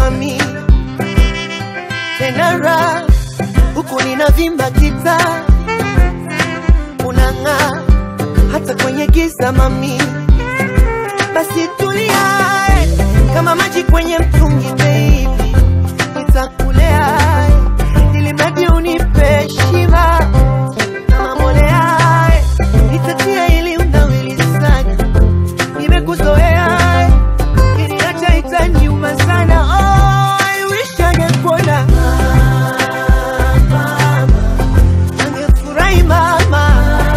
mami tena raha huku ninavimba kita unang'aa hata kwenye giza mami basi tulia eh, kama maji kwenye mtungi baby nitakulea eh, ili mradi unipe shiba kama mbolea eh, nitatia ili unawili sana nimekuzoea eh, kiniacha itaniuma sana oh, I wish angekuona angefurahi mama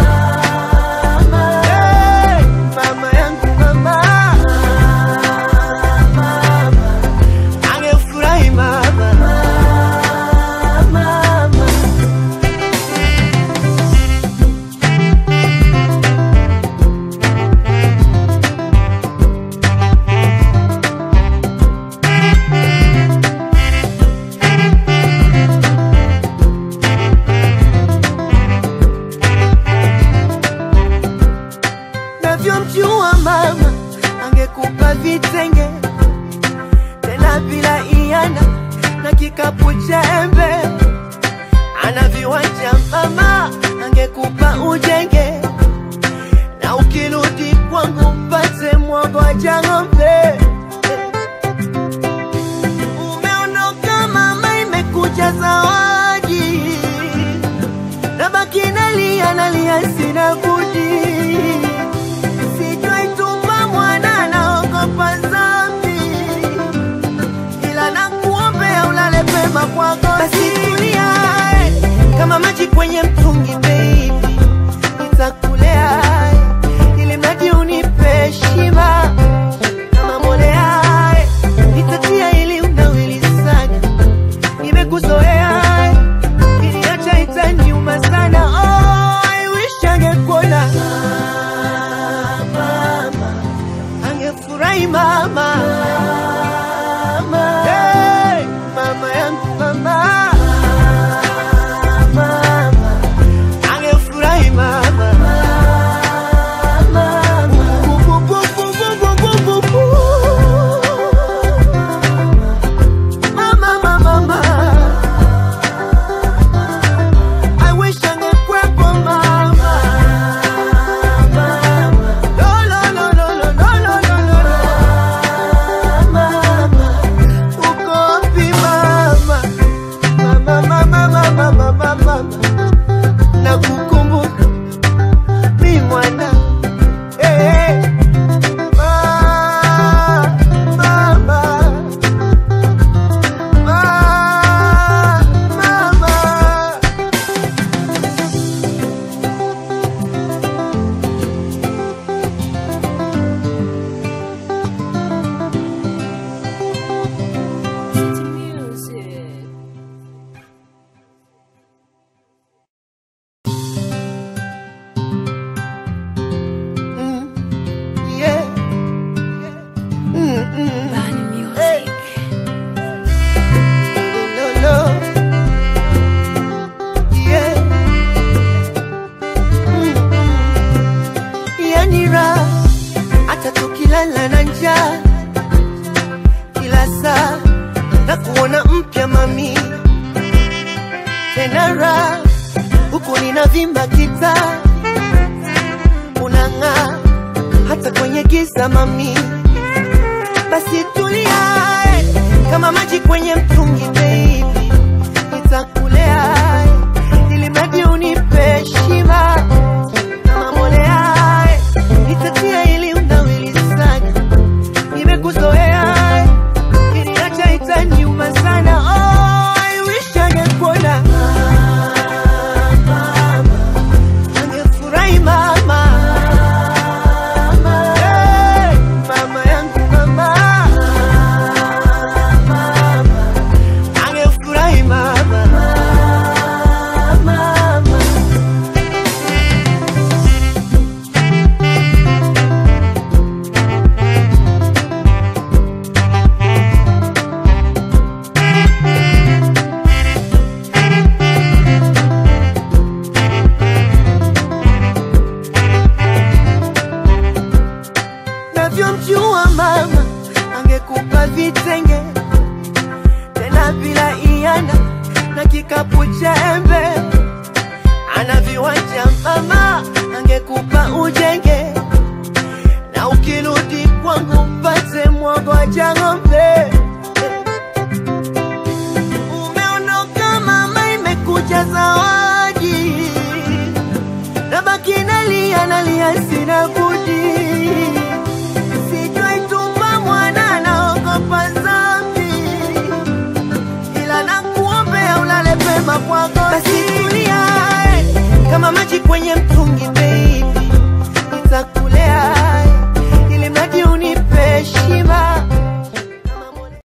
Hey, mama yangu mama angefurahi mama navyomjua mama angekupa vitenge tena bila iana na kikapu cha embe ana viwanja mama angekupa ujenge na ukirudi kwangu mpate mwagoja ng'ombe umeondoka mama imekuja zawadi nabaki nalia nalia sina budi sijui tumba mwana naogopa zambi ila nakuombea ulale pema kwako basi tulia eh, kama maji kwenye mtungi baby nitakulea eh, ili mradi unipe shiba kama mbolea eh, nitatia ili unawili sana nimekuzoea eh, kiniacha itaniuma sana oh, I wish angekuona mama angefurahi mama Hey, mama yangu mama mama angefurahi mama Bu, bu, bu, bu, bu, bu, bu, bu. Mama, mama, mama. I wish angekuwepo mama. Lo, lo, lo, lo, lo, lo, lo, lo, lo, lo. Mama, uko wapi mama? Mama, mama, mama, mama, mama. Nakukumbuka mi mwana Eh, eh. Ma- mama. Ma- mama. Mm, yeah. Mm, mm. Hey. No, no. Yeah. Mm, mm. Yani raha hata tukilala na njaa kila saa na kuona mpya mami tena raha huku ninavimba kitaa unang'aa hata kwenye giza mami basi tulia eh, kama maji kwenye mtungi baby nitakulea eh, ili mradi unipe shiba kama mbolea eh, nitatia ili unawili sana nimekuzoea eh, kiniacha itaniuma sana oh, I wish angekuona angefurahi mama Hey, mama yangu mama cha embe, ana viwanja mama, angekupa ujenge, na ukirudi kwangu mpate mwogo cha ng'ombe. Umeondoka mama, imekuja zawadi, nabaki nalia nalia, sina budi Sijaitupa mwana naogopa dhambi, ila nakuombea ulale pema kwako. Basi tulia eh, kama maji kwenye mto